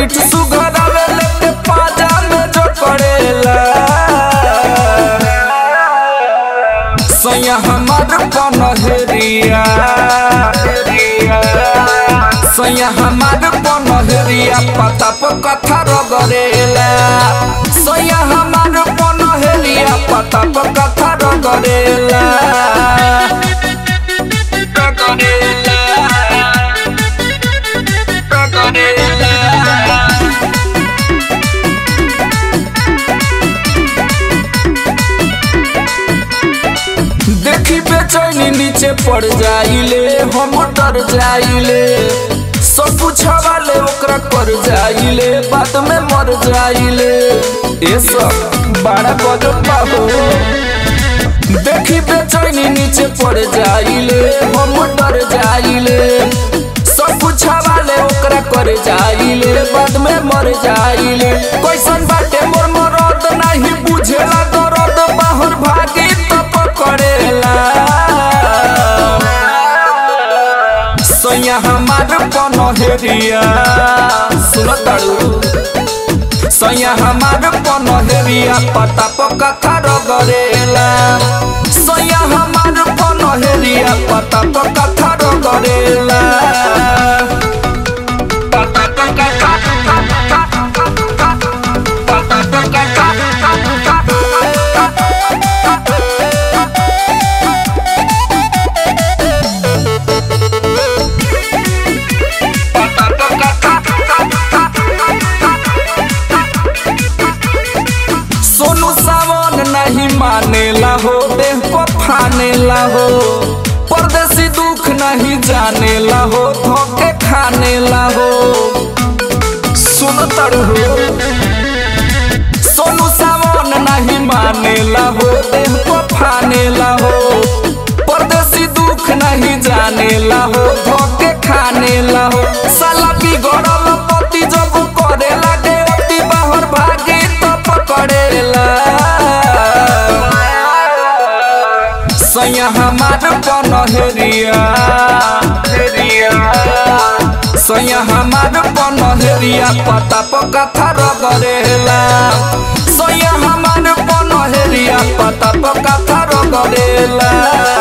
पीठ सुघरावे लेके पाजा में जो करेला सैया हमार पनहरिया सैया हमार पनहरिया पता पर कथा रगरेला सैया हमार पनहरिया पता पर कथा रगरेला रगरेला रगरेला देखी बेचैनी नीचे पड़ जाइले हम डर जाइले सब पूछवाले ओकरा कर जाइले बाद में मर जाइले ये सब बड़ा गजब हो देखी बेचैनी नीचे पड़ जाइले हम डर जाइले सब पूछवाले ओकरा कर जाइले बाद में मर जाइले कैसन बाटे मोर मरद नहीं बुझेला दर्द बाहर भागी तो पकड़ेला सैया हमार पनहरिया सुन ताड़ू सैया हमार पनहरिया पता पर कथा रगरेला सैया हमार पनहरिया पता पर कथा रगरेला पता पर कथा पता पर कथा सोनू सावन नहीं मानेला हो देह पर फानेला हो परदेसी दुख नहीं जानेला हो धोखे खानेला हो सुन तड़ हो सोनू सावन नहीं मानेला हो देह पर फानेला हो परदेसी दुख नहीं जानेला हो धोखे खानेला हो साला बिगड़ल पति जब करे लागे अति बाहर भागे तो पकड़ेला सैया हमार पनहरिया सैया हमार पनहरिया पता पर कथा रगरेला सैया हमार पनहरिया पता पर कथा रगरेला